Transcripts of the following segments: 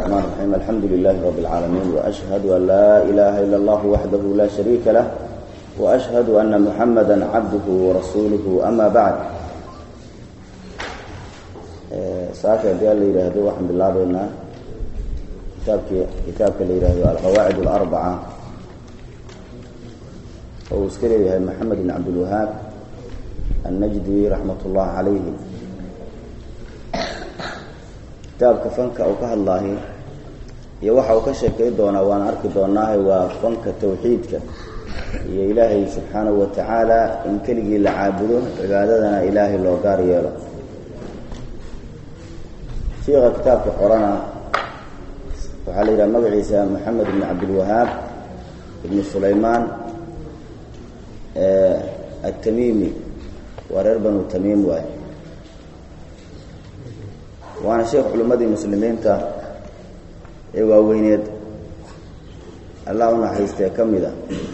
الرحمن الرحيم الحمد لله رب العالمين وأشهد أن لا إله إلا الله وحده لا شريك له وأشهد أن محمدا عبده ورسوله أما بعد saaka hadii la yidhaahdo waxaan bilaabaynaa kitaabki kitaabka la yidhaahdo alqawaacid اlarbaca oo uu iska leeyahay maxamed bn cabdilwahaab annajdi raxmat ullahi calayhi kitaabka fanka uu ka hadlaahi iyo waxa uu ka sheekay doonaa waan arki doonaahay waa fanka tawxiidka iyo ilaahay subxaanahu wa tacaala in keligii la caabudo cibaadadana ilaahay loo gaar yeelo shiika kitaabka qorana waxaa la yidhaha magaciisa maxamed ibn cabdilwahaab ibn sulaymaan atamimi waa reer banu tamiim waay waana sheekh culimmadii muslimiinta ee waaweyneed allah u naxariistee ka mid a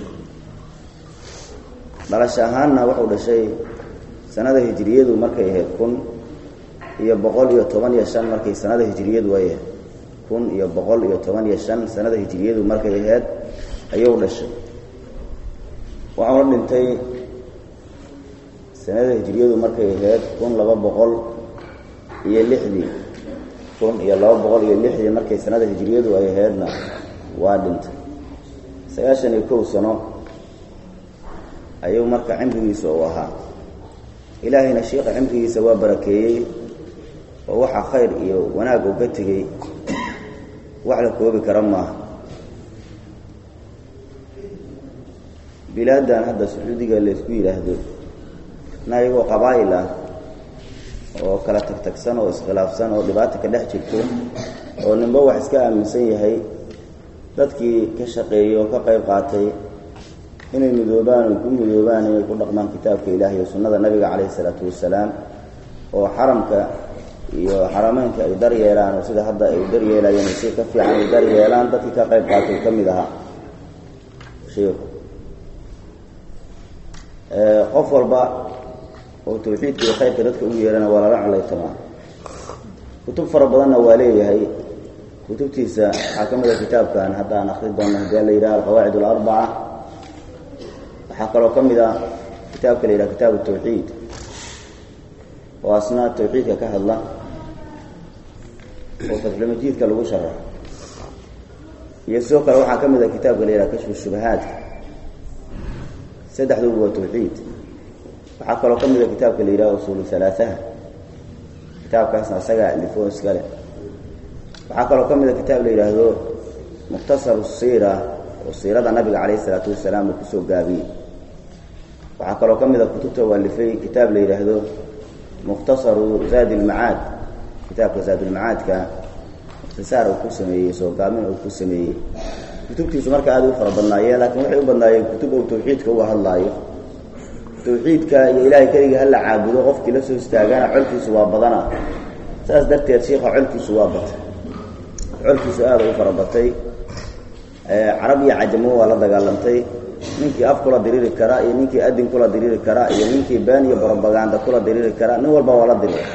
dhalasho ahaanna wuxuu dhashay sanada hijiriyadu markay ahayd kun iyo boqol iyo toban iyo shan markay sanada hijiriyadu ay ahayd kun iyo boqol iyo toban iyo shan sanada hijiriyadu markay ahayd ayuu dhashay waxauna dhintay sanada hijiriyadu markay ahayd kun laba boqol iyo lixdii kun iyo laba boqol iyo lixdii markay sanada hijiriyadu ay ahaydna waa dhintay sagaashan iyo kow sano ayuu marka cimrigiisa uu ahaa ilaahayna shiika cimrigiisa waa barakeeyey oo waxaa khayr iyo wanaag uu ka tegey wax la koobi kara maaha bilaadan hadda sacuudiga laysku yidhaahdo na iyagoo qabaa'il ah oo kala tagtagsan oo iskhilaafsan oo dhibaata ka dhex jirto oo ninba wax iska aaminsan yahay dadkii ka shaqeeyey oo ka qayb qaatay inay midoobaan ay ku midoobaan inay ku dhaqmaan kitaabka ilahi iyo sunnada nabiga calayhi isalaatu wasalaam oo xaramka iyo xarameynka ay dar yeelaan oo sida hadda ay dar yeelayeen si ka fiican ay dar yeelaan dadkii ka qayb qaatay ka mid ahaa shiiku qof walba oo tawxiidka iyo khayrka dadka ugu yeerana waa lala calaytamaa kutub fara badanna waa leeyahay kutubtiisa waxaa ka mid a kitaabkan hadda aan akri doonno hadii la yidhaha alqawaacid alarbaca waxaa kaloo ka mid a kitaabka la yidhaha kitaabu tawxiid oo asna tawxiidka ka hadla oo fatxulmajiidka lagu sharaxo iyo sidoo kale waxaa ka mid a kitaabka la yidhaha kashfu shubahaadka saddexduba waa tawxiid waxaa kaloo ka mid a kitaabka la yidhaha usuulu halaahaha kitaabkaasna isagaa alifo iskale waxaa kaloo ka mid a kitaab la yidhaahdo mukhtasaru siira oo siirada nabiga calayhi isalaatu wasalaam uu kusoo gaabiyey waxaa kaloo ka mid a kutubta u alifay kitaab la yidhaahdo mukhtasaru zaadi ilmacaad kitaabka zaadulmacaadka ikhtisaar uu ku sameeyey soo gaabin uu ku sameeyey kutubtiisu marka aada u fara badnaayeen laakiin waxay u badnaayeen kutub uu tawxiidka uga hadlaayo tawxiidka iyo ilaahay keligii hala caabudo qofkii la soo istaagana colkiisu waa badana saas darteed shiika colkiisu waa batay colkiisu aada u fara batay carab iyo cajamo waa la dagaalantay ninkii af kula diriiri kara iyo ninkii adin kula diriiri kara iyo ninkii been iyo brobaganda kula diriiri kara nin walba waa la dirira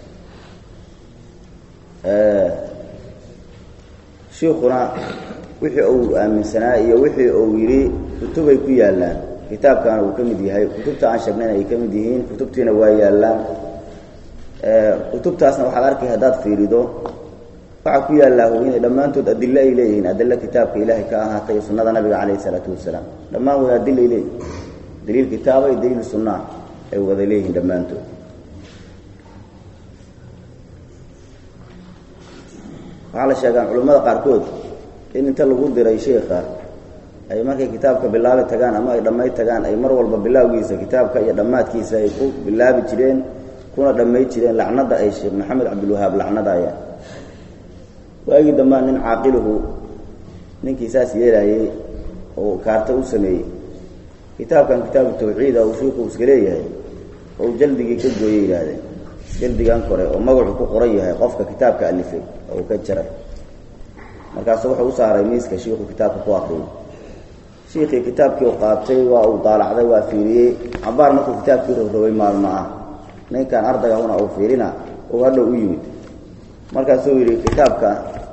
shiikuna wixii uu aaminsanaa iyo wixii uu yidhi kutubay ku yaallaan kitaabkaana uu ka mid yahay kutubta aan sheegnayna ay ka mid yihiin kutubtiina waa yaallaan kutubtaasna waxaad arkay haddaad fiirido waxaa ku yaallaa inay dhammaantood adilo ay leeyihiin adilo kitaabka ilaahay ka ahaatay iyo sunnada nabiga calayhi isalaatu wasalaam dhammaan way adilay leeyihin daliil kitaaba iyo daliil sunnaa ay wada leeyihiin dhammaantood waxaa la sheegaan culimmada qaarkood in inta lagu diray sheikha ay markay kitaabka bilaabi tagaan ama ay dhammay tagaan ay mar walba bilaawgiisa kitaabka iyo dhammaadkiisa ay ku bilaabi jireen kuna dhammay jireen lacnada ay sheekh maxamed cabdilwahaab lacnadaya waagii dambaa nin caaqiluhu ninkii saas yeelaayey oo kaarta u sameeyey kitaabkan kitaabu tawxiida uu shiiku iska leeyahay oo jaldigii ka gooyey yidhaahdeen jaldigan kore oo magacu ku qoran yahay qofka kitaabka alifay oo ka jaray markaasu wuxuu u saaray miiska shiiku kitaabka ku akriyey shiikii kitaabkii u qaatay waa uu daalacday waa fiiriyey cabaar markuu kitaabkii rogrogay maalmo ah ninkan ardayga huna uu fiirina uu hadhow u yimid markaasuu yidhi kitaabka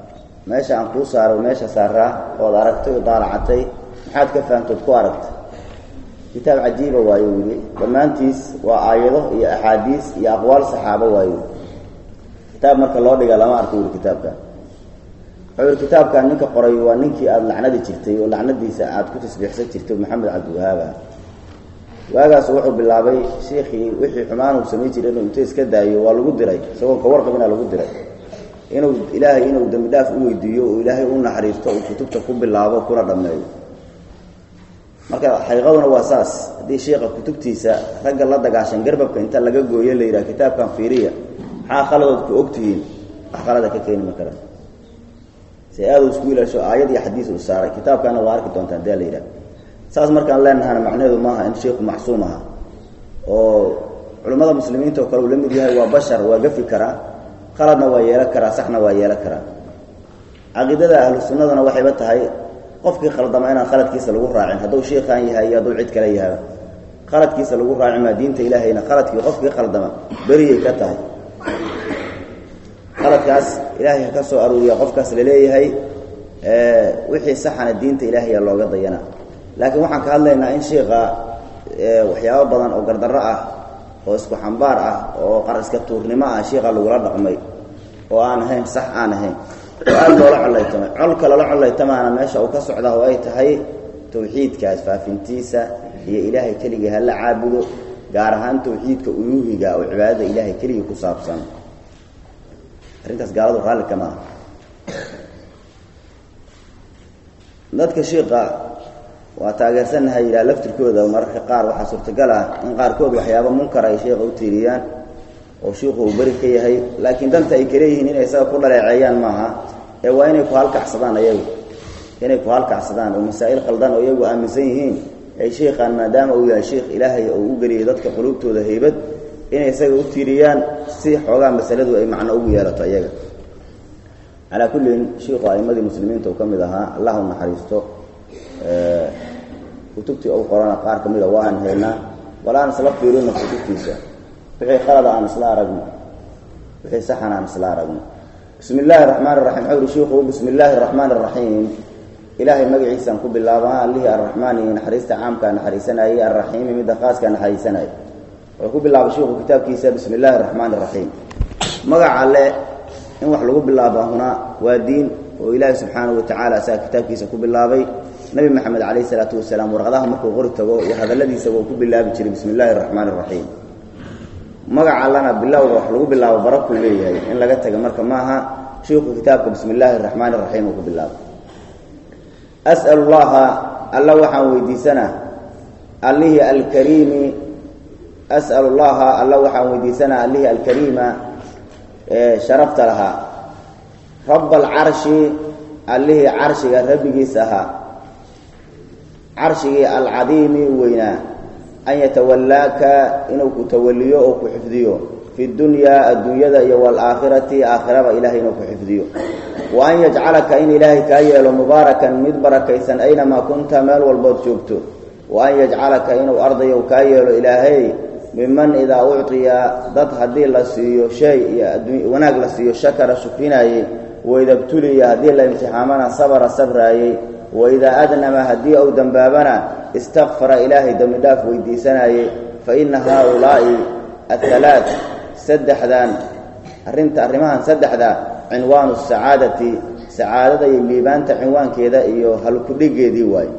meesha aan kuu saaro meesha saaraa ood aragtay oo daalacatay maxaad ka fahamtood ku aragtay kitaab cajiiba waayo wili dhammaantiis waa aayado iyo axaadiis iyo aqwaal saxaabo waayo kitaab marka loo dhiga lama arko wili kitaabkan wuxuu yihi kitaabkan ninka qoray waa ninkii aada lacnadi jirtay oo lacnadiisa aada ku tasbiixsan jirtay maxamed cabdiwahaab ah waagaas wuxuu bilaabay shiikhii wixii xumaan uu samayn jiray inuu inta iska daayo waa lagu diray isagoo ka warqabina lagu diray inuu ilaahay inuu dembi dhaaf u weydiiyo oo ilaahay u naxariisto uu kutubta ku bilaabo kuna dhammeeyo marka xaqiiqaduna waa saas haddii shiikha kutubtiisa ragga la dagaashan garbabka inta laga gooyo la yidhaha kitaabkan fiiriya maxaa khaladood ku ogtihiin wax khalada ka keeni ma karaan si aada u isku ilaasho aayad iyo xadiis uu saaray kitaabkaana waa arki doontaan dee la yidhaha saas markaan leenahana macnaheedu maaha in sheikhu macsuum aha oo culimmada muslimiinta oo kale uu la mid yahay waa bashar waa gafi karaa khaladna waa yeelan karaa saxna waa yeelan karaa caqiidada ahlu sunnadana waxayba tahay qofkii khaldama inaan khaladkiisa lagu raacin hadduu shiikaan yahay iyo hadduu cid kale yahaba khaladkiisa lagu raaci maa diinta ilaahayna khaladkii qofkii khaldama beriyay ka tahay khaladkaas ilaahay ha ka soo aruuriya qofkaas laleeyahay wixii saxana diinta ilaahaya looga dayana laakiin waxaan ka hadlaynaa in shiika waxyaabo badan oo gardarro ah oo isku xambaar ah oo qariska tuurnimo ah shiika lagula dhaqmay oo aan ahayn sax aan ahayn oo aada loola collaytamay colka lala collaytamaana meesha uu ka socdaa oo ay tahay tawxiidkaas faafintiisa iyo ilaahay keligii hala caabudo gaar ahaan tawxiidka uluuhiga oo cibaadada ilaahay keligii ku saabsan arrintaas gaaladu raalli kama aha dadka shiika waa taageersannahay yidhaha laftirkooda mararka qaar waxaa suurtagal ah in qaarkood waxyaaba munkar ay sheikha u tiiriyaan oo shiiku uu beri ka yahay laakiin danta ay kaleeyihiin inay isaga ku dhaleeceeyaan maaha ee waa inay ku halkacsadaan ayagu inay ku halkacsadaan oo masaa'il qaldan oo iyagu aaminsan yihiin ay shiikhaan maadaama uu yahay shiikh ilaahay oo u geliyay dadka quluubtooda haybad inay isaga u tiiriyaan si xoogaa masaladu ay macno ugu yeelato iyaga calaa kullin shiikhu a'imadii muslimiinta uu ka mid ahaa allah u naxariisto kutubtii u qorana qaar ka mida waan haynaa wala aan isla fiirino kutubtiisa wixii qalada aan isla aragno wixii saxan aan isla aragno bismi illaahi araxmaan raxiim wuxuu yihi shiiku bismi illaahi araxmaan araxiim ilaahay magaciisaan ku bilaabaa allihii arraxmaani naxariista caamkaa naxariisanayay arraxiimi midda qaaskaa naxariisanayay wuxuu ku bilaabay shiiku kitaabkiisa bismi illaahi araxmaan araxiim magaca alle in wax lagu bilaaba huna waa diin oo ilaahi subxaanahu watacaala asaga kitaabkiisa ku bilaabay nabi maxamed calayh isalaatu wasalaam warqadaha markuu qori tago iyo hadalladiisaba uu ku bilaabi jiray bismi illaahi araxmaan araxiim magaca allana bilowga wax lagu bilaabo barakuu leeyahay in laga taga marka maaha shiiku kitaabka bismi illaahi araxmaan araxiim uu ku bilaabay as'al llaha alla waxaan weydiisanaa allihii alkariimi as'al llaha alla waxaan weydiisanaa allihii alkariima ee sharafta lahaa raba alcarshi allihii carshiga rabbigiis ahaa carshigii alcadiimi weynaa an yatawallaaka inuu ku tawaliyo oo ku xifdiyo fi dunyaa adduunyada iyo waalaakhirati aakhiraba ilahay inuu ku xifdiyo wa an yajcalaka in ilaahay kaa yeelo mubaarakan mid barakaysan aynamaa kunta meel walbood joogto wa an yajcalaka inuu ardayow kaa yeelo ilaahay miman idaa ucطiya dad haddii la siiyo shay iyo wanaag la siiyo shakara shukrinayey waidabtuliya haddii la imtixaamana sabra sabraayey waidaa adnama haddii ou dembaabana istakfara ilaahay dembi dhaaf weydiisanayey fa ina haaulaa'i ahalaa saddexdan arrinta arrimahan saddexda cinwaanu sacaadati sacaadada iyo liibaanta cinwaankeeda iyo halkudhigeedii waaye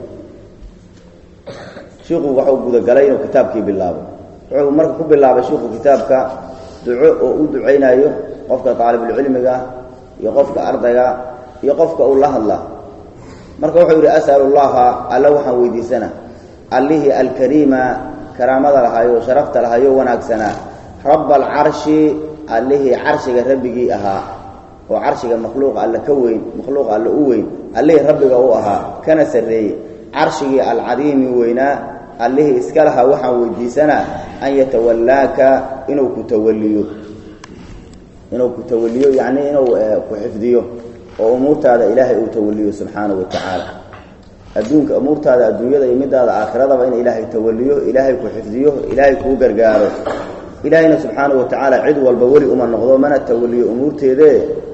shiiku waxuu gudagalay inuu kitaabkii bilaabo wuxuu marka ku bilaabay shiiku kitaabka duco oo u ducaynayo qofka daalibulcilmiga iyo qofka ardayga iyo qofka uu la hadla marka wuxuu yidhi as'al llaha alla waxaan weydiisana allihii alkariima karaamada lahayo sharafta lahayo wanaagsanaa rabba alcarshi allihii carshiga rabbigii ahaa oo carshiga makhluuqa alle ka weyn makhluuqa alle u weyn allihii rabbiga u ahaa kana sarreeyey carshigii alcadiimi weynaa allihii iska lahaa waxaan weydiisanaa an yatawallaaka inuu ku tawaliyo inuu ku tawaliyo yacnii inuu ku xifdiyo oo umuurtaada ilaahay uu tawaliyo subxaanahu watacaala adduunka umuurtaada adduunyada iyo midaada aakhiradaba in ilaahay tawaliyo ilaahay ku xifdiyo ilaahay kuu gargaaro ilaahayna subxaanahu watacaala cid walba weli uma noqdo mana tawaliyo umuurteedee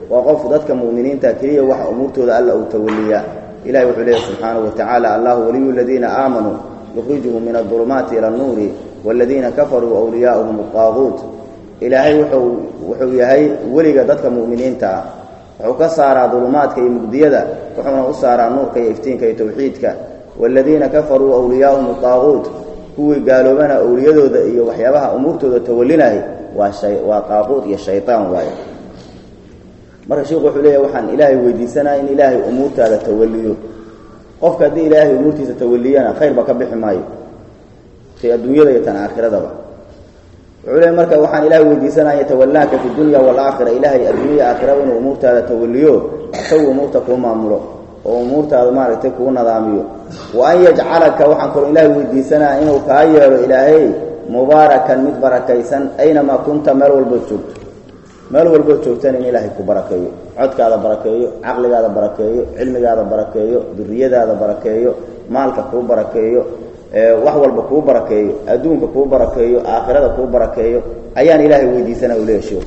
waa qof dadka mu'miniinta keliya waxa umuurtooda alla uu tawaliyaa ilahi wuxuu leeyahy subxaanahu watacaala allahu waliyu aladiina aamanuu yukhrijuhum min adulumaati ila annuuri waaladiina kafaruu awliyaa'uhum alqaaguut ilaahay wuxuu wuxuu yahay weliga dadka mu'miniinta ah wuxuu ka saaraa dulumaadka iyo mugdiyada wuxuuna u saaraa nuurka iyo iftiinka iyo tawxiidka waaladiina kafaruu awliyaa'uhum alqaaguut kuwii gaaloobana awliyadooda iyo waxyaabaha umuurtooda tawalinahay waa shay waa qaaquud iyo shaytaan waaye marka sheikhu wuxuu leeyahy waxaan ilaahay weydiisanaya in ilaahay umuurtaada tawaliyo qofka haddii ilaahay umuurtiisa tawaliyana khayrba ka bixi maayo tay adduunyada iyo tan aakhiradaba wuxuu leeyahy marka waxaan ilaahay weydiisanaya yatawallaaka fi dunya waalaakhira ilaahay adduunyaya aakhiraba inuu umuurtaada tawaliyo isagu umuurta kuu maamulo oo umuurtaada maaragtay kuu nadaamiyo wa an yajcalaka waxaan kaloo ilaahay weydiisanaya inuu kaa yeelo ilaahay mubaarakan mid barakaysan aynamaa kunta meel walbood joogto meel walbood joogtana in ilaahay ku barakeeyo codkaada barakeeyo caqligaada barakeeyo cilmigaada barakeeyo duriyadaada barakeeyo maalka kuu barakeeyo wax walba kuu barakeeyo adduunka kuu barakeeyo aakhirada kuu barakeeyo ayaan ilaahay weydiisanaya u leeya sheekhu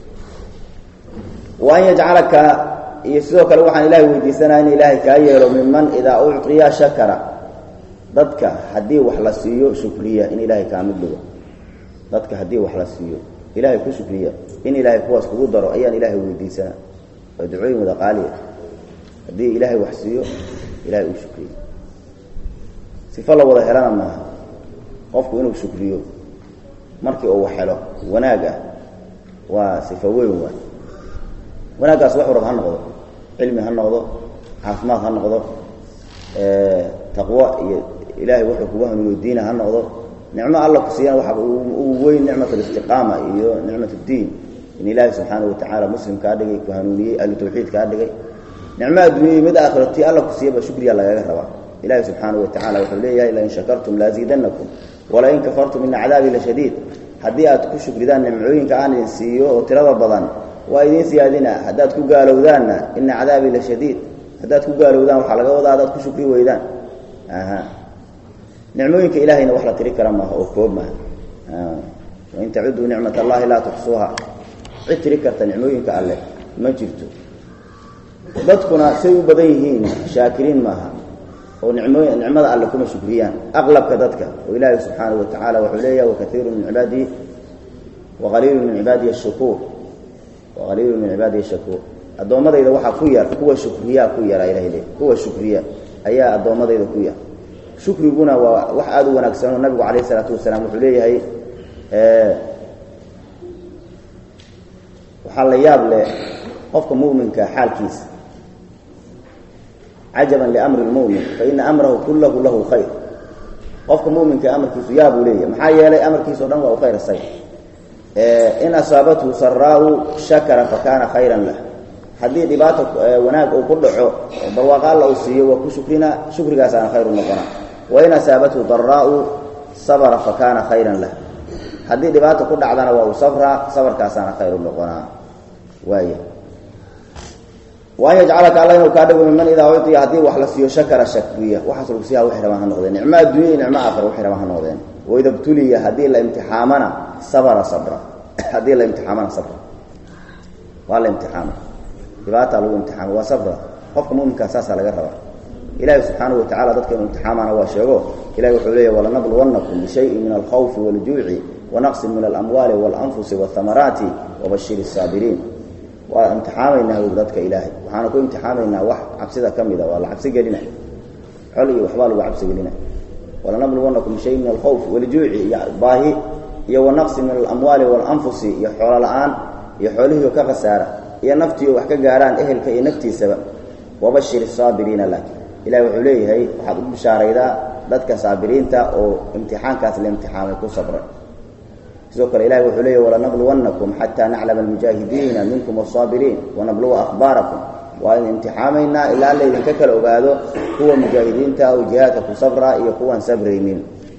wa an yajcalaka iyo sidoo kale waxaan ilaahay weydiisanaya in ilaahay kaa yeelo miman idaa ucطiya shakara dadka haddii wax la siiyo shukriya in ilaahay kaa mid dhigo dadka haddii wax la siiyo ilaahay ku shukriya in ilaahay kuwaas kugu daro ayaan ilaahay weydiisanaa waa ducooyin wada qaaliya haddii ilaahay wax siiyo ilahay uu shukriyo sifo la wada helana maaha qofku inuu shukriyo markii uu wax helo wanaag ah waa sifo weyn waay wanaaggaas wax warab ha noqdo cilmi ha noqdo caafimaad ha noqdo taqwo iyo ilaahay wuxuu kugu hanuuniyo diina ha noqdo nicmo alla ku siiyana waxa ugu weyn nicmat alistiqaama iyo nicmat اddiin in ilaahay subxaanaه watacaala muslim kaa dhigay ku hanuuniyey ahlu tawxiid kaa dhigay nicmo adduunyay mid aakhiro tii alla ku siiyaba shukriya lagaga rabaa ilahi subxaanaه watacala wuxuu leeyahay lain shakartum laaziidanakum walain kafartum ina cadaabii lashadiid haddii aad ku shukridaan nimcooyinka aan idin siiyo oo tirada badan waa idiin siyaadina haddaad ku gaalowdaanna ina cadaabii la shadiid haddaad ku gaalowdaan waxaa laga wadaa haddaad ku shukri weydaan aha nicmooyinka ilahayna wax la tiri kara maaha oo koob maaha wain tacuduu nicmat allahi laa tuxsuuha cid tiri karta nicmooyinka alleh ma jirto dadkuna say u badan yihiin shaakiriin maaha oo nicmooy nicmada alle kuma shukriyaan aqlabka dadka oo ilaahi subxaanahu watacala wuxuu leeyahay wakaiiru min cibaadihi waqaliilu min cibaadihi ashukuur waqaliilu min cibaadihi shakuur addoommadayda waxaa ku yar kuwa shukriyaa ku yaraa ilahay leey kuwa shukriya ayaa addoommadayda ku yar shukriguna waa wax aada u wanaagsan oo nabigu calayh isalaatu wasalaam wuxuu leeyahay waxaa la yaab leh qofka mu'minka xaalkiisa cajaban liamri lmu'min faina amrahu kullahu lahu khayr qofka mu'minka amarkiisu yaabuu leeyahay maxaa yeelay amarkiisa o dhan waa u khayr say in asaabathu saraau shakara fakaana khayran lah haddii dhibaato wanaag uu ku dhaco oo barwaaqo alla uu siiyo waa ku shukrina shukrigaasaana khayru noqona wain asaabathu daraau sabra fakaana khayran lah haddii dhibaato ku dhacdana waa uu sabraa sabarkaasaana khayru noqonaa waaya waan yajcalaka alla inuu kaa dhigo miman idaa uciya haddii wax la siiyo shakara shakriya waxaas lagu siiya waxay rabaan ha noqdeen nicmo adduunya iyo nicmo aakhira waxay rabaan ha noqdeen waida btuliya haddii la imtixaamana sabra sabra haddii la imtixaamana sabra waa la imtixaama dhibaataa lagu imtixaama waa sabra qofka muminkaa saasaa laga rabaa ilahi subxaanahu watacala dadka inuu imtixaamana waa sheego ilahi wuxuu leeyahy walanabluwannakum bishayin min alkhawfi wاljuuci wanaqsin min alamwaali waاlanfusi waاhamaraati wabashir الsaabiriin waa imtixaamaynaa wy dadka ilaahay waxaana ku imtixaamaynaa wax cabsida ka mida waa la cabsi gelina xol iyo waxbaa lagu cabsi gelina walanabluwannakum bishayin min alkhawfi wاljuuci iyo baahi iyo wanaqsin min alamwaali waاlanfusi iyo xoolo la-aan iyo xoolihii ka khasaara iyo naftiio wax ka gaaraan ehelka iyo naftiisaba wabashir الsaabiriina laakin ilahi wuxuu leeyahay waxaad u bishaaraydaa dadka saabiriinta oo imtixaankaas la imtixaamay ku sabray sidoo kale ilahi wuxuu leeyahy walanabluwannakum xataa naclama almujaahidiina minkum wasaabiriin wanabluwa akhbaarakum waa in imtixaamaynaa ilaa laydinka kala ogaado kuwa mujaahidiinta oo jihaadka ku sabra iyo kuwaan sabraynin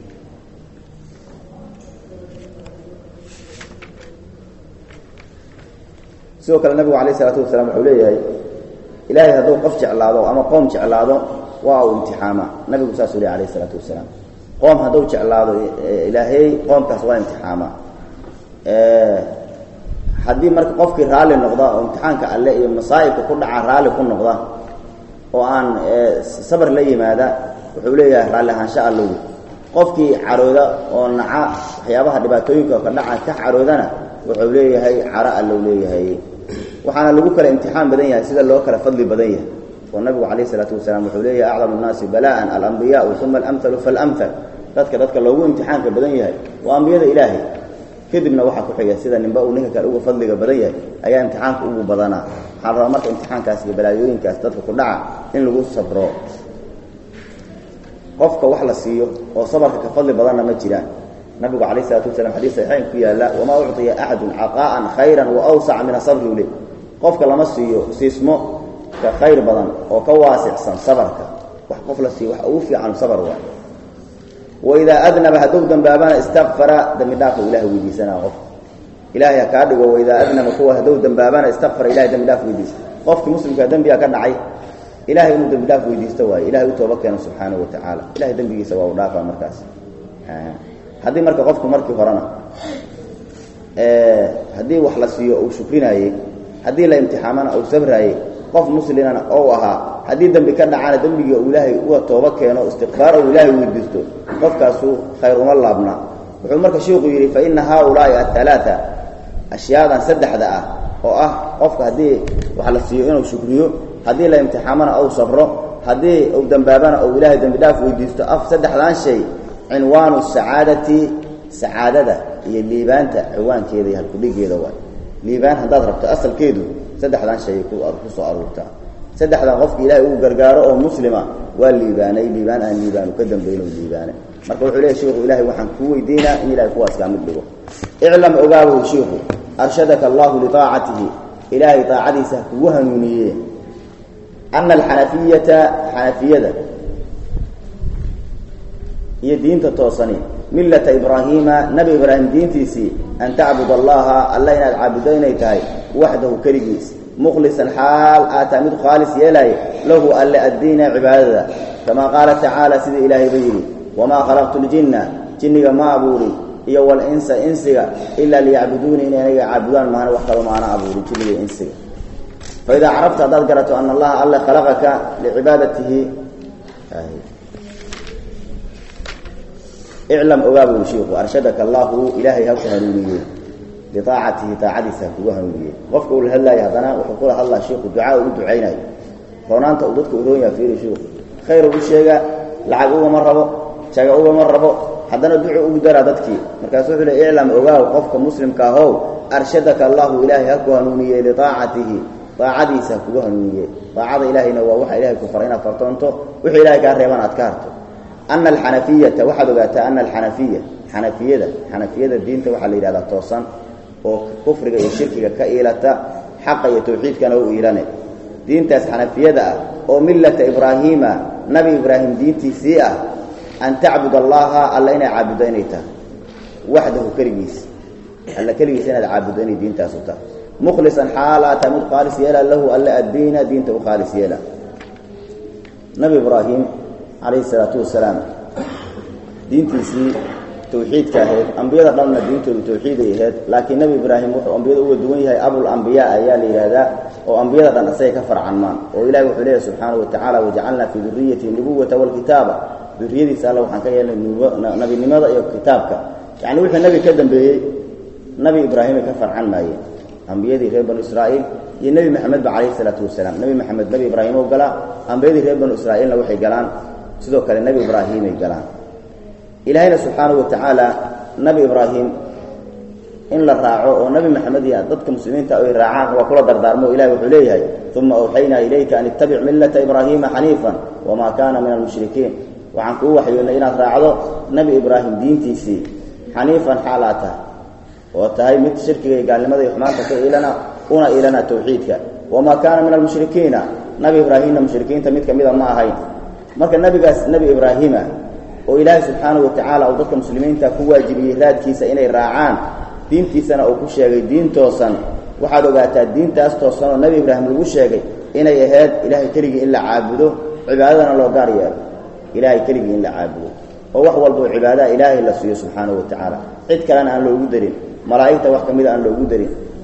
sidoo kale nabigu alayh isalaatu wasalaam wuxuu leeyahay ilaahay hadduu qof jeclaado ama qoom jeclaado waa uu imtixaamaa nabigu saasuu ley alayh isalaatu wasalaam qoom hadduu jeclaado ilaahay qoomkaas waa imtixaamaa haddii marka qofkii raalli noqda oo imtixaanka alle iyo masaa'ibka ku dhaca raalli ku noqda oo aan sabar la yimaada wuxuu leeyahay raalli ahaansho allow qofkii carooda oo naca waxyaabaha dhibaatooyinka ka dhaca ka caroodana wuxuu leeyahay caro allow leeyahay waxaana lagu kala imtixaan badan yahay sida loo kala fadli badan yahay oo nabigu calayh isalaatu wasalaam wuxuu leeyahay acdamu nnaasi bala'an alambiyaau uma alamhalu faalamhal dadka dadka loogu imtixaanka badan yahay waa ambiyada ilaahay kadibna waxaa ku xiga sida ninba uu ninka kale uga fadliga badan yahay ayaa imtixaanka ugu badanaa waxaa la rabaa marka imtixaankaas iyo balaayooyinkaas dadka ku dhaca in lagu sabro qofka wax la siiyo oo sabarka ka fadli badanna ma jiraan nabigu calayh isalaatu wasalam xadiis saxiixayn ku yaalla wamaa ucطiya axadun caqaa'an khayran wa awsaca min asabri ule qofka lama siiyo siismo ka khayr badan oo ka waasicsan sabarka wax qof la siiyo wax ugu fiican sabar waa waidaa adnaba hadduu dambaabana istakfara dembi dhaafka ilahay weydiisanaa qof ilahay ha kaa dhigo waidaa adnaba kuwa hadduu dambaabana istakfara ilahay dembi dhaaf weydiista qofkii muslimkaa dembiga ka dhacay ilahay inuu dembi dhaaf weydiisto waayo ilahay u tooba keeno subxaanahu wa tacaala ilahay dembigiisa waa u dhaafaa markaas haddii marka qofku markii horena haddii wax la siiyo uu shukrinaayey haddii la imtixaamana uu sabraayey qof muslimana ou ahaa haddii dembi ka dhacana dembigii uu ilaahay uga tooba keeno istikfaar ou ilaahay weydiisto qofkaasu khayr uma laabna wuxuu marka sheikhu yidhi fa ina haaulaa'i aalaaa ashyaadan saddexda ah oo ah qofka haddii wax la siiyo inuu shukriyo haddii la imtixaamana ou sabro haddii uu dembaabana ou ilaahay dembi dhaaf weydiisto af saddexdan shay cinwaanu sacaadati sacaadada iyo liibaanta ciwaankeeda iyo halkudhigeeda waay liibaan haddaad rabto asalkeedu saddexdan shay ku soo aruurtaa saddexdan qofka ilaahay uu gargaaro oo muslima waa liibaanay liibaan aan liibaanu ka dambayno liibaane marka wuxuu leeyahy shiku ilahay waxaan kuu weydiinaa in ilahay kuwaas kaa mid dhigo iclam ogaabow shiiku arshadaka allahu liaacatihi ilaahay aacadiisa kugu hanuuniye ana alxanafiyata xanafiyada iyo diinta toosani millata ibraahiima nabi ibraahim diintiisii an tacbud allaha alla inaad caabudo inay tahay waxdahu keligiis mukhlisan xaal aataa mid khaalis yeelaayo lahu alle addiina cibaadada kamaa qaala tacaala sida ilaahayba yidhi wamaa khalaqtu ljinna jinniga ma abuuri iyo walinsa insiga ilaa liyacbuduuni inay anaga caabudaan maana wax kalo maana abuuri jinniga insiga faidaa carabta haddaad garato ana allaha alle khalaqaka licibaadatihi iclam ogaabuu shiiku arshadaka allaahu ilaahay ha ku hanuuniye liaacatihi aacadiisa ha kugu hanuuniye qofka uu la hadlaayo haddana wuxuu kula hadlaa shiiku ducaa u ducaynayo roonaanta uu dadka uroon yaha fiiri shiiku khayr u sheega lacag ugama rabo jaga ugama rabo haddana ducu ugu daraa dadkii markaasu wuxuu le iclam ogaaw qofka muslimka ahow arshadaka allaahu ilaahay ha ku hanuuniye liaacatihi aacadiisa ha kugu hanuuniye aacada ilaahayna waa waxa ilahay ku faray inaad fartoonto wixii ilahay kaa reeban aad ka harto ana alxanafiyata waxaad ogaataa ana alxanafiya xanafiyada xanafiyada diinta waxaa la yidhahdaa toosan oo kufriga iyo shirkiga ka iilata xaqa iyo tawxiidkana u iilane diintaas xanafiyada ah oo millata ibraahiima nabi ibraahim diintiisii ah an tacbud allaha alla inay caabuddo inay tahay waxdahu keligiis alla keligiis inaad caabuddo inay diintaasu tahay mukhlisan xaalaata mid khaalis yeela lahu alla addiina diinta u khaalis yeela nabi ibraahim calayhi salaatu wasalaam diintiisii tawxiidka ahayd ambiyada dhanna diintoodu tawxiiday ahayd laakiin nebi ibraahim wuxuu ambiyada uga duwan yahay abul ambiyaa ayaa la yidhaahdaa oo ambiyada dhan isagay ka farcanmaan oo ilahi wuxuu leeyahy subxaanahu watacala wajacalnaa fii duriyati nubuwata waalkitaaba duriyadiisa alla waxaan ka yeelnay nabinimada iyo kitaabka yacni wixii nebi ka dambeeyey nebi ibraahimay ka farcan maayeen ambiyadii reer banu israa'iil iyo nebi maxamedba calayhi salaatu wasalaam nebi maxamed nebi ibraahim oo galaa ambiyadii reer banu israa'iilna waxay galaan sidoo kale nebi ibraahimay galaan ilaahayna subxaanahu wa tacaala nebi ibraahim in la raaco oo nebi maxamed iyo dadka muslimiinta ay raacaan waa kula dardaarmo ilahi wuxuu leeyahay uma awxaynaa ilayka an ittabic millata ibraahiima xaniifan wamaa kaana min almushrikiin waxaan kuu waxyoonnay inaad raacdo nebi ibraahim diintiisii xaniifan xaalaa tahay oo tahay mid shirkiga iyo gaalnimada iyo xumaanta ka iilana una iilana tawxiidka wamaa kaana min almushrikiina nebi ibraahimna mushrikiinta mid ka mida ma ahayn marka nebigaas nebi ibraahima oo ilaahay subxaanahu watacaala uu dadka muslimiinta ku waajibiyey raadkiisa inay raacaan diintiisana uu ku sheegay diin toosan waxaad ogaataa diintaas toosan oo nebi ibraahim lagu sheegay inay ahayd ilaahay keligii in la caabudo cibaadadana loo gaar yeelo ilaahay keligii in la caabudo oo wax walboo cibaadaha ilaahay la siiyo subxaanahu watacaala cid kalena aan loogu darin malaa'igta wax ka mida aan loogu darin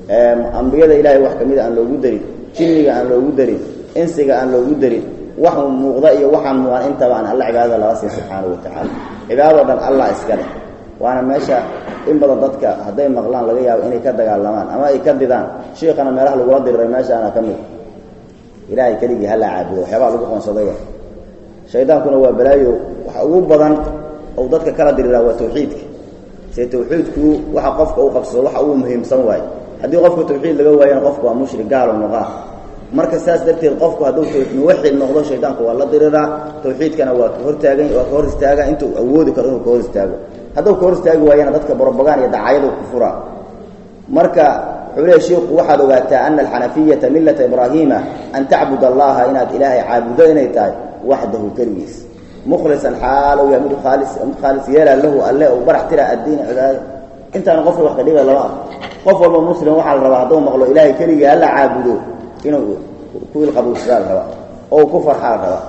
ambiyada ilaahay wax ka mida aan loogu darin jinniga aan loogu darin insiga aan loogu darin wax muuqda iyo waxaan muuqan intaba aan alla cibaadada laga siin subxaanahu watacaala cibaadado dhan allah iska leh waana meesha in badan dadka hadday maqlaan laga yaabo inay ka dagaalamaan ama ay ka didaan shiikana meelaha lagula diriray meeshaana ka mid ilaahay keligii hala caabudo waxyaabaa lagu qoonsadaya shaydaankuna waa balaayo waxa ugu badan ou dadka kala diriraa waa tawxiidka se tawxiidku waxa qofka uu qabsado waxa ugu muhiimsan waaye haddii qofku tawxiid laga waayana qofku waa mushrik gaalo noqaa marka saas darteed qofku hadduu muwaxid noqdo shaydaanku waa la diriraa tawxiidkana waa ka hortaagan waa ka hor istaaga intuu awoodi karo inuu ka hor istaago hadduu ka hor istaagi waayana dadka borobagaan iyo dacaayadu ku furaa marka wuxuu leeya shiiku waxaad ogaataa ana alxanafiyata millata ibraahiima an tacbud allaha inaad ilaahay caabudo inay tahay waxdahu keligiis mukhlisan xaalow yahay mid khaalis mid khaalis yeelaa lahu alle u barax tira addiina cibaadada intaana qofka wax ka dhiba lama ah qof walba muslim waxaa la rabaa hadduu maqlo ilaahay keligii hala caabudo inuu ku ilqabuusadaa la rabaa oo ku farxaa la rabaa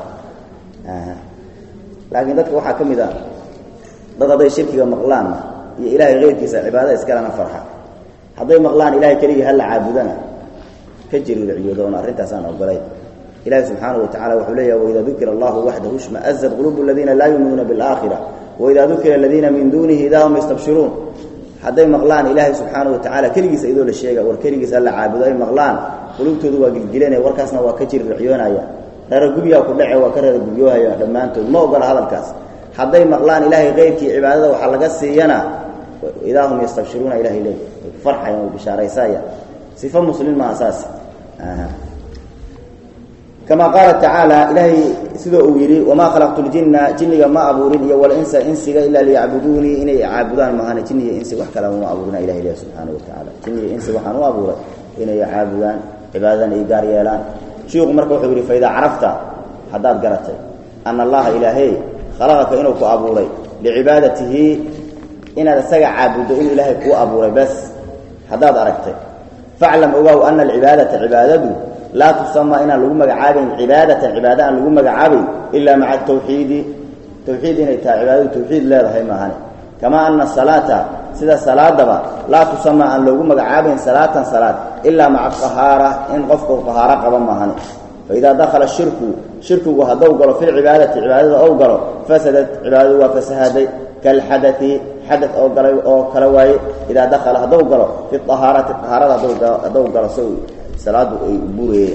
laakiin dadka waxaa ka mid a dad hadday shirkiga maqlaanna iyo ilaahay keyrkiisa cibaadada iskalena farxa hadday maqlaan ilahay keligii hala caabudana ka jiriirciyoodo oon arrintaasaan ogolayn ilahi subxaanaه watacala wuxuu leeyahy waida dukira allahu waxdahu shmaazat qulubu aladiina laa yuminuuna biاlaakhira waida dukira aladiina min dunihi idaa hum yastabshiruun hadday maqlaan ilaahay subxaanaه watacala keligiisa idoo la sheega war keligiis hala caabudo ay maqlaan qulubtoodu waa gilgilanaya warkaasna waa ka jirirciyoonaya reeragubyaa ku dhace waa ka reeragubyohaya dhammaantood ma ogola hadalkaas hadday maqlaan ilaahay keyrkii cibaadada waxaa laga siiyana idaa hum yastabshiruuna ilahay leey farxayan way bishaaraysaya sifo muslin maa saas kama qaala tacaala ilaahay sidoo uu yidhi wamaa khalaqtu ljinna jinniga ma abuurin iyo walinsa insiga ilaa liyacbuduunii inay caabudaan mahane jinni iyo insi wax kale uma abuurina ilahay leh subxaana watacaala jinni iyo insi waxaan u abuuray inay caabudaan cibaadadan ay gaar yeelaan shiiku marka wuxuu yidhi faidaa carafta haddaad garatay ana allaha ilaahey khalaqaka inuu ku abuuray licibaadatihi inaad isaga caabuddo inuu ilaahay kuu abuuray bas haddaad aragtay faclam ogow ana alcibaadata cibaadadu laa tusamaa inaan lagu magacaabayn cibaadatan cibaada aan lagu magacaabayn ilaa maca tawxiidi tawxiid inay tahay cibaadadu tawxiid leedahay maahane kamaa ana salaata sida salaadaba laa tusamaa aan loogu magacaabayn salaatan salaad ilaa maca ahaara in qofku ahaaro qaba maahane faidaa dakhala shirku shirkigu haddou galo fi lcibaadati cibaadada ou galo fasadat cibaadadu waa fasahaday kalxadai xada oo galay oo kale waaye idaa dakala haddou galo fi ahaarati ahaarada haddou galo so salaadu ay burayeen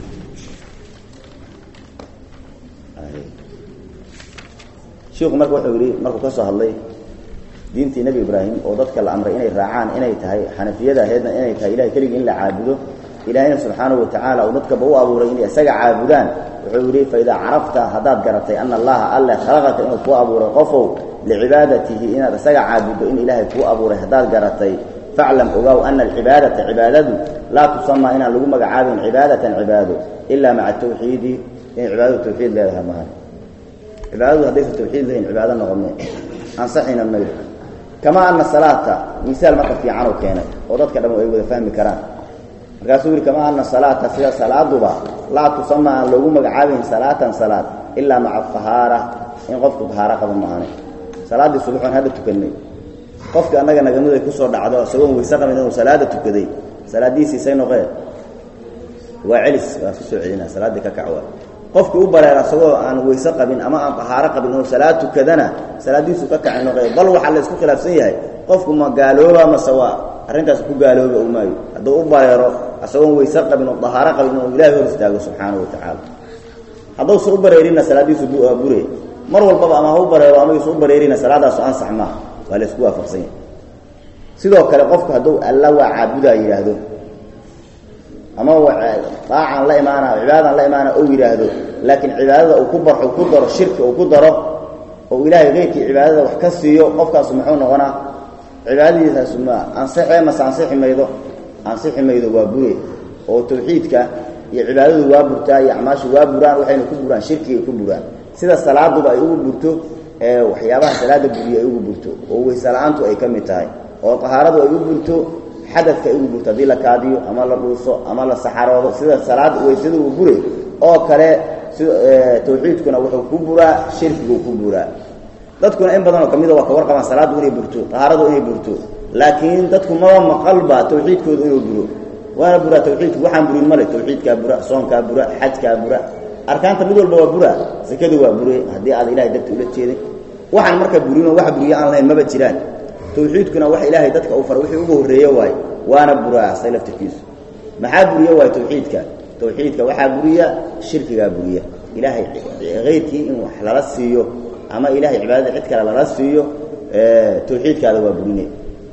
shiiku marka wuxuu yidhi markuu ka soo hadlay diintii nebi ibraahim oo dadka la amray inay raacaan inay tahay xanafiyada aheedna inay tahay ilahay keligii in la caabudo ilaahayna subxaanahu watacaala uu dadkaba u abuuray inay isaga caabudaan wuxuu yidhi faidaa carafta haddaad garatay ana allaha alle khalaqaka inuu kuu abuuray qofow licibaadatihi inaad isaga caabuddo in ilaahay kuu abuuray haddaad garatay faclam ogaaw ana alcibaadata cibaadadu laa tusamaa inaan lagu magacaabayn cibaadatan cibaado ilaa maca tawxiidi inay cibaadadu tawxiid leedahay mahan cibaadadu haddaysan tawxiid lahayn cibaado noqome ansaxina mayr kamaa ana salaata misaal marka fiican oo keenay oo dadka dham ay wada fahmi karaan markaasuu yidhi kamaa ana salaata sida salaaduba laa tusamaa aan loogu magacaabayn salaatan salaad ilaa maca ahaara in qofku tahaaro qabo maahane salaaddii subaxoon hadda tukannay qofka annaga nagamuday kusoo dhacdo isagoon weyse qabin inuu salaada tukaday salaaddiisiisay noqeen waa celis waa ku soo celina salaaddii ka kac waa qofkii u bareera isagoo aan weyse qabin ama aan tahaaro qabin inuu salaad tukadana salaaddiisu ka kacay noqeen bal waxaa la isku khilaafsan yahay qofku ma gaalooba mase waa arrintaas ku gaalooba u maayo hadduu u bareero isagoon weyse qabin oo tahaaro qabin inuu ilaahay hor istaago subxaanahu watacaala hadduusa u bareerinna salaaddiisu bure mar walbaba ama ha u bareero ama yuusa u bareerina salaadaasu ansax maaha waa la isku waafaqsan yahay sidoo kale qofku hadduu alla waa caabudaa yidhaahdo ama daacan la imaana cibaadadan la imaana ou yidhaahdo laakiin cibaadada uu ku barxo ku daro shirki uu ku daro oo ilaahay keyrkii cibaadada wax ka siiyo qofkaasu muxuu noqonaa cibaadadiisaasu ma ansixee mase ansixi maydo ansixi maydo waa bure oo tawxiidka iyo cibaadadu waa burtaa iyo acmaashu waa buraan waxayna ku buraan shirkigay ku buraan sida salaaduba ay ugu burto ee waxyaabaha salaada buriya ay ugu burto oo weyse la-aantu ay ka mid tahay oo tahaaradu ay u burto xadadka ay ugu burto haddii la kaadiyo ama la dhuuso ama la saxaroodo sida salaad weysada uu bure oo kale si tawxiidkuna wuxuu ku buraa shirkiguu ku buraa dadkuna in badanoo ka mida waa ka warqabaan salaaddu inay burto tahaaradu inay burto laakiin dadku maba maqalba tawxiidkooda inuu buro waana buraa tawxiidku waxaan burin male tawxiidkaa bura soonkaa bura xajkaa bura arkaanta mid walba waa bura sakadu waa bure haddii aad ilahay darti ula jeeday waxaan marka burinoo wax buriyo aan lahayn maba jiraan tawxiidkuna wax ilaahay dadka uu fara wixii ugu horreeye waay waana buraa say laftirkiisu maxaa buriye waay tawxiidka tawxiidka waxaa buriya shirkigaa buriya ilaahay hayrkii in wax lala siiyo ama ilahay cibaadada cid kale lala siiyo tawxiidkaada waa burine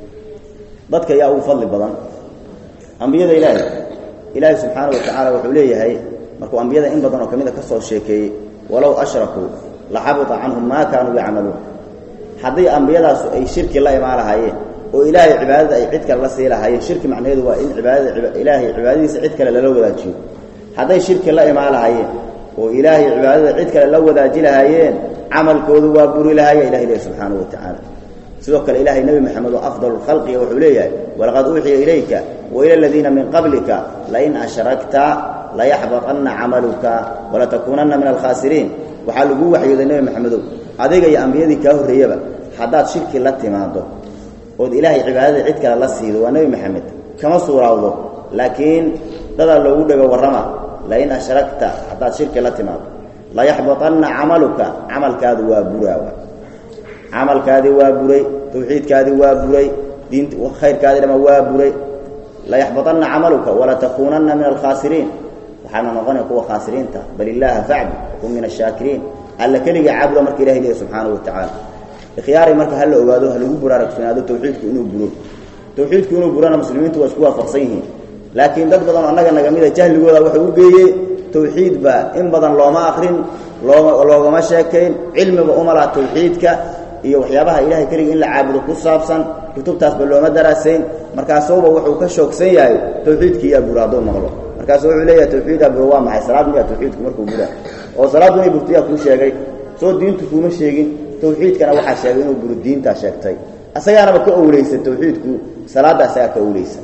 dadka yaa ugu fadli badan ambiyada ilaahay ilaahay subxaana wa tacaala wuxuu leeyahay markuu ambiyada in badan oo ka mid a ka soo sheekeeyey walow ashrakuu laxabita canhum maa kaanuu yacmaluun hadday ambiyadaasu ay shirki la imaan lahaayeen oo ilaahay cibaadada ay cid kale la sii lahaayeen shirki macnaheedu waa in cibaadada ilaahay cibaadadiisa cid kale lala wadaajiyo hadday shirki la imaan lahaayeen oo ilaahay cibaadada cid kale la wadaaji lahaayeen camalkoodu waa buri lahaaya ilahay leeyahy subxaanahu wa tacaala sidoo kale ilaahay nebi moxamed oo afdal khalqiga wuxuu leeyahay walaqad uuxiya ilayka wa ila aladiina min qablika lain ashrakta layaxbaطanna camaluka walatakuunanna min alkhaasiriin waxaa laguu waxyooday nebi moxamedow adiga iyo ambiyadii kaa horreeyaba haddaad shirki la timaado ood ilaahay cibaadada cid kale la siido waa nebi moxamed kama suuraawdo laakiin dadaa loogu dhego warrama lain ashrakta haddaad shirki la timaado layaxbaطanna camaluka camalkaadu waa buraawa camalkaadii waa buray tawxiidkaadii waa buray diint khayrkaadii dhama waa buray layaxbaطanna camaluka walatakuunanna min alkhaasiriin waxaana noqonaya kuwa khaasiriinta bal illaaha facbud kun min ashaakiriin alla keliga caabuda marka ilahay leeyahy subxaanahu wa tacaala ikhyaaray marka hala ogaado ha lagu buraarugsanaado tawxiidku inuu buro tawxiidku inuu burona muslimiintu waa isku waafaqsan yihiin laakiin dad badan oo annaga naga mida jahligooda wuxuu u geeyey tawxiid ba in badan looma akrin looma loogama sheekayn cilmiba uma laha tawxiidka iyo waxyaabaha ilahay keliga in la caabudo ku saabsan kutubtaasba looma daraasayn markaasuuba wuxuu ka shoogsan yahay tawxiidkii yaa bura hadduu maqlo markaasu wuxuu leeyahay tawxiidaa buro waa maxay salaad miyaa tawxiidku markuu buraa oo salaaddu inay burtiyaa kuu sheegay soo diintu kuuma sheegin tawxiidkana waxaa sheegay inuu buro diintaa sheegtay asagaanaba ka owleysa tawxiidku salaadda asagaa ka owleysa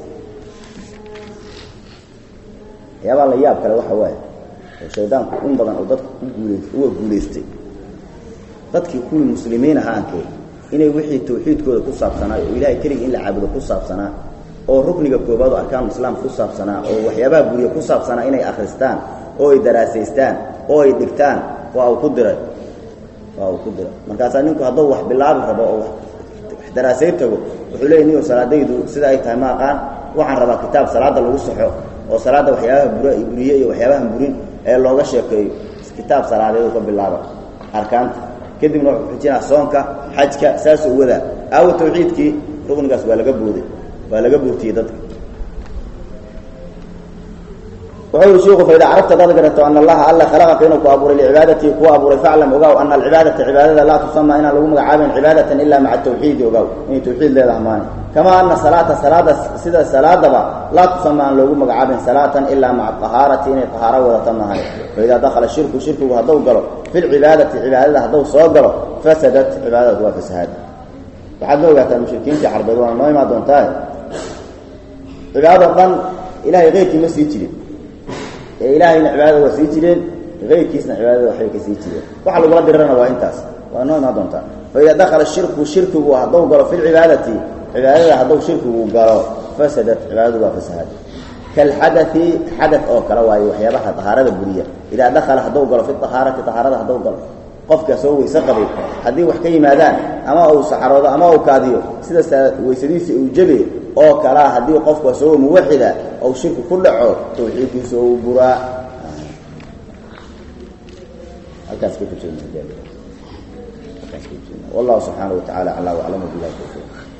waxyaabaa la yaab kale waxa waaye oo shaydaanku in badan oo dadku ku guulays uga guulaystay dadkii kuwii muslimiin ahaankee inay wixii tawxiidkooda ku saabsanaa oo ilahay keligii in la caabudo ku saabsanaa oo rukniga koobaad oo arkaanu islaamka ku saabsanaa oo waxyaabaha guriga ku saabsanaa inay akhristaan oo ay daraasaystaan oo ay dhigtaan waa uu ku diray waa uu ku diray markaasaa ninku hadduu wax bilaabi rabo oo wax daraasay tago wuxuu leeyay niyo salaadaydu sida ay tahay ma aqaan waxaan rabaa kitaab salaadda lagu saxo oo salaadda waxyaabaha bura buriye iyo waxyaabahan burin ee looga sheekeeyo kitaab salaadeedu ka bilaaba arkaanta kadibna wuxuu xujinaa soonka xajka saasuu wadaa aawo tawxiidkii ruknigaas waa laga booday waa laga boortiyey dadka wuxuu yihi shiku faida carabta dad garato ana allaha alla khalaqaka inuu ku abuuray licibaadatii kuu abuuray faclam ogaaw ana alcibaadata cibaadada laa tusama inaan lagu magacaabayn cibaadatan ila maca tawxiidi ogaaw inay tawxiid leedaha maani kamaa ana salaata salaada sida salaadaba laa tusama aan loogu magacaabayn salaatan ilaa maca ahaarati inay ahaaro wadata maahan faidaa dakhala shirku shirkigu hadduu galo fi lcibaadati cibaadada hadduu soo galo fasadat cibaadadatu waa fasahaad waxaad ma ogaataa mushrikiintii carbeed waana noo imaa doontaa cibaadado dhan ilahay keyrkii ma sii jirin ee ilaahayna cibaadada waa sii jireen keyrkiisna cibaadada waxbay ka sii jireen waxa lagula dirirana waa intaas waa noo imaan doontaa faida dakhala shirku shirkigu hadduu galo fi lcibaadati cibaadada hadduu shirkigu galo fasadat cibaadadu waa fasahaad kalxadai xadad oo kale waayo waxyaabaha ahaarada buriya idaa dakhala hadduu galo fi ahaarati ahaarada hadduu galo qofka soo weyse qabay haddii wax ka yimaadaan ama uu saxaroodo ama uu kaadiyo sida weysadiisa uu jebe oo kalaa haddii qofku asagoo muwaxida ou shirki ku dhaco tawxiidkiisa ou buraa halkaas ka wallahu subxaana wa tacala aclaa waclamu bilahi tawfiiq